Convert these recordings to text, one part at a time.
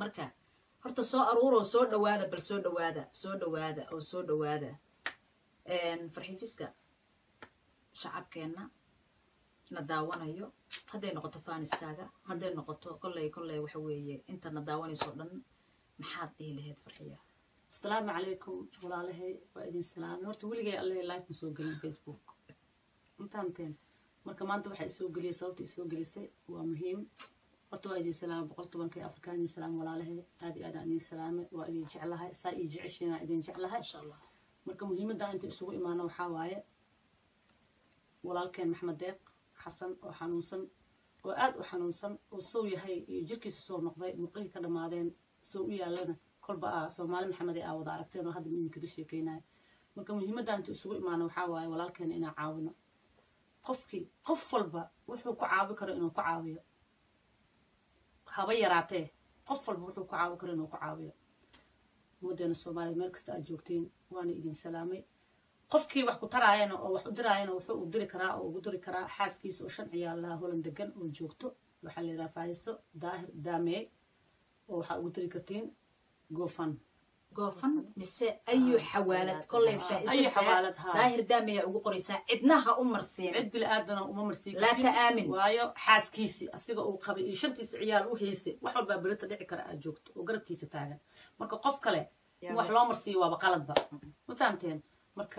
marka horta soo aruuroo soo dhawaada bal soo dhawaada soo dhawaada oo soo dhawaada farxiifiska shacabkeenna na daawanayo hadday noqoto faaniskaaga hadday noqoto kolley kolley waxa weeye inta na daawanayso dhan maxaad dhihi lahayd farxiya asalaamu calaykum walaalahay waa idin salaamay horta weligay alle live ma soo gelin facebook intaanteen marka maanta waxaa isoo geliyay sababta isoo gelisay waa muhiim horta waa idin salaamay boqol tobanka iyo afarkaa idin salaam walaalahay aad iyo aad aan idin salaamay waa idin jeclahay saa ii jeceshiinaa idin jeclahay insha allah marka muhiimadda inta isugu imaano waxaa waaye walaalkeen maxmed deeq xasan oo xanuunsan oo aad u xanuunsan oo sow yahay iyo jirkiisu soo noqday murqihii ka dhammaadeen sow u yaalana kolba aa soomaali maxamed ee aa wada aragteen oo hadda idinkaga sheekeynayo marka muhiimadda inta isugu imaano waxaa waaye walaalkeena inaan caawino qofkii qof walba wuxuu ku caawi karo inuu ku caawiyo haba yaraatee qof walba wuxuu ku caawi karo inuu ku caawiyo ummaddeena soomaaliya meel kasta aad joogtiin waana idin salaamay qofkii wax ku taraayana oo wax u diraayana wuxuu u diri karaa oo ugu diri karaa xaaskiisa oo shan ciyaal lahaa holan degan oo joogto waxaa la yidhaha faahiso daahir daamey oo waxaa ugu diri kartiin gofan goofan mise ayu xawaalad kolley ayu xawaalad, haa. daahir daamaya ugu qoraysaa cidna ha u marsiin cid bili aadana uma marsiin Laa ta'aamin. waayo xaaskiisii asiga uu qabay iyo shantiisa ciyaal u haystay wax walbaa berita dhici kara aad joogto oo garabkiisa taagan marka qof kale in wax loo marsiiyo waaba qaladba ma fahamteen marka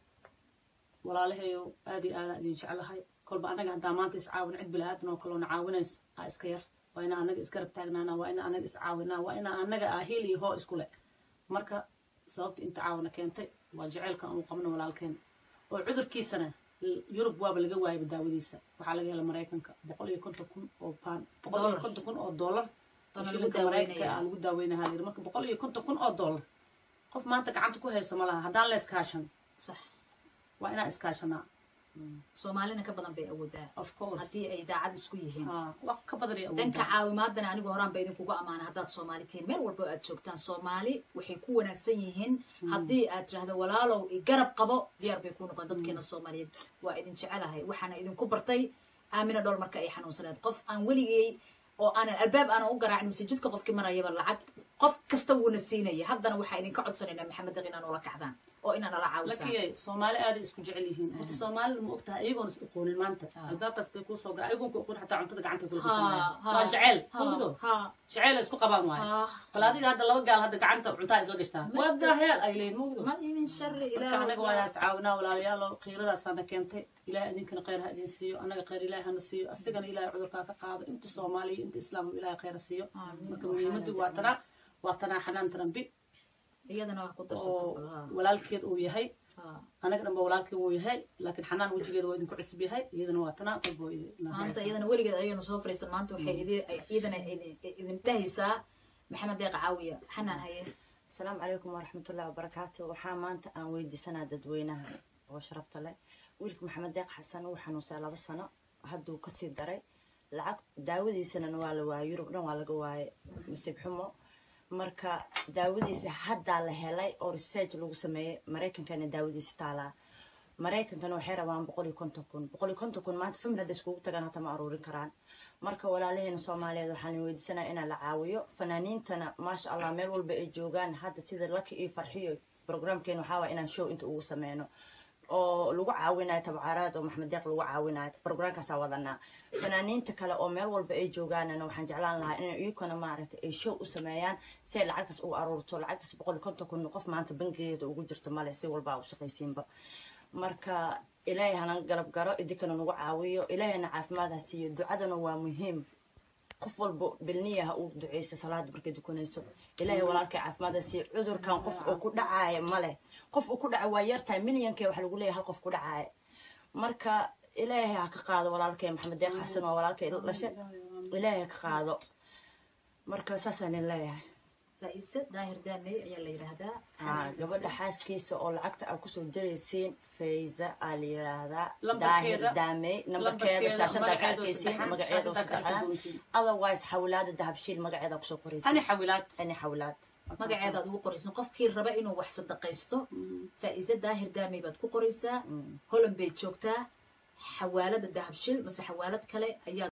walaalahayo aad iyo aadaan idin jeclahay kolba annaga haddaa maanta iscaawin cid bili aadan oo kaleona caawinayso aa iska yar waa inaa annaga isgarab taagnaana waa inaa annaga iscaawinaa waa inaa annaga aa hiil iyo hoo isku leh marka sababta inta caawina keentay waa jaceylka aan u qabno walaalkeen oo cudurkiisana yurub waaba laga waayaba daawadiisa waxaa laga hela maraykanka boqol iyo konton kun oo paan boqol iyo Dollar. konton kun oo dollar oo Waana lagu shilinka maraykanka daaweynaya. aa lagu daaweynaha layiri marka boqol iyo konton kun oo dollar qof maanta gacanta ku hayso ma laha haddaan la iskaashan sax waa inaan iskaashanaa soomaalina ka badan bay awoodaa of course haddii ay daacad isku yihiin haa wax ka badan ay dhanka awoodaan caawimaadana anigu horaan ba idinkugu ammaana haddaad soomaali tihiin meel walba aad joogtaan soomaali waxay ku wanaagsan yihiin haddii aad tirahdo walaalow i garab qabo diyaar bay ku noqon dadkeena soomaaliyeed waa idin jecelahay waxaana idinku bartay aamina dhool marka ay xanuunsaneed qof aan weligay oo aanan albaab aanan u garaacin mise jidka qofkii marayaba lacag qof kasta wuuna siinaya haddana waxaa idinka codsanaynaa maxamed deq inaan ula kacdaan oo inaan ala caawisaan lakiyay soomaali aaday isku jecel yihiin horta soomaalida ma ogtahay ayagoon is aqoonin maanta albaabkaas bay kuu soo gaa ayagoon ku aqoon xataa cuntada gacanta kula gashanaya waa jecel hubido jecel ay isku qabaan waayo bal adiga hadda laba gaal hadda gacanta cuntaa isla gashtaan wada heel ay leeyihin hubido ma min shari marka anaga waa inaas caawinaa walaalayaalo qiiradaasana keentay ilahay idinkana khayr ha idin siiyo annaga khayr ilahay hana siiyo asigana ilahay cudurkaa ka qaado inta soomaaliya inta islaam ilahay khayr ha siiyo marka muhiimaddu waa tanaa waa tanaa xanaan tarambi iyadana wax ku oo darsato walaalkeed uu yahay anaga dhanba walaalkii wuu yahay laakiin xanaan wejigeeda waa idinku cusub yahay iyadana waa tanaa qalbo maanta iyadana weligeed ayayna soo fariisan maanta waxay idi- iyadana idin- idin dhahaysaa maxamed deeq caawiya xanaan haye asalaamu calaykum waraxmatullahi wabarakaatu waxaa maanta aan weydiisanaa dadweynaha oo sharafta leh wiilka maxamed deeq xasan uu xanuunsaa laba sano hadduu kasii daray lacag daawadiisana waa la waayay yurub dhan waa laga waayay nasiib xumo marka daawadiisa haddaa la helay oo research lagu sameeyey maraykankana daawadiisa taalaa maraykankana waxay rabaan boqol iyo konton kun boqol iyo konton kun maanta famil hadda iskugu tagaan hata ma aruurin karaan marka walaalaheena soomaaliyeed waxaan weydiisanaya inaan la caawiyo fanaaniintana maasha allah meel walba ay joogaan hadda sida laki iyo farxiyo programkeena waxaa waa inaan show inta ugu sameyno oo lagu caawinayo tabcaaraad oo maxmed deeq lagu caawinayo programkaasaa wadanaa fanaaniinta kale oo meel walba ay joogaanana waxaan jeclaan lahaa inay iyakuna maaragtay ay show u sameeyaan si ay lacagtaas ugu aruurto lacagtaas boqol iyo konton kun qof maanta bangigeeda ugu jirto male si walba u shaqaysiinba marka ilaahay hana galab garo idinkana nagu caawiyo ilaahayna caafimaad ha siiyo ducadana waa muhiim qof walba bilniya ha uu duceyso salaada markay dukanayso ilaahay walaalkay caafimaad ha siiyo cudurkan qof oo ku dhacaaya male qof uu ku dhaca waa yartahay milyankee waxa lagu leeyahay hal qof ku dhacaaya marka ilaahay ha ka qaado walaalkay maxamed deeq xasan waa walaalkay dhashe ilaahay ha ka qaado marka saasaan idin leeyahay faa-ise daahir daamey ayaa la yidhaahdaa Ah, gabadha xaaskiisa oo lacagta aa kusoo diraysiin fayza aa la yiraahdaa Lambarkeeda- daahir daamey nambarkeeda lambarkeeda, shaashada ka magaceeda oo arkaysiin saddexan, magaceeda oo shaashada ka arki saddexan doontiin. otherwise xawlaada dahabshiil magaceeda kusoo ani qoraysiin xawilaad ani xawlaad magaceedaad ugu qoraysan qofkii raba inuu wax sadaqaysto faa-ise daahir daamey baad ku qoraysaa holan bay joogtaa xawaalada dahabshil mase xawaalad kale ayaa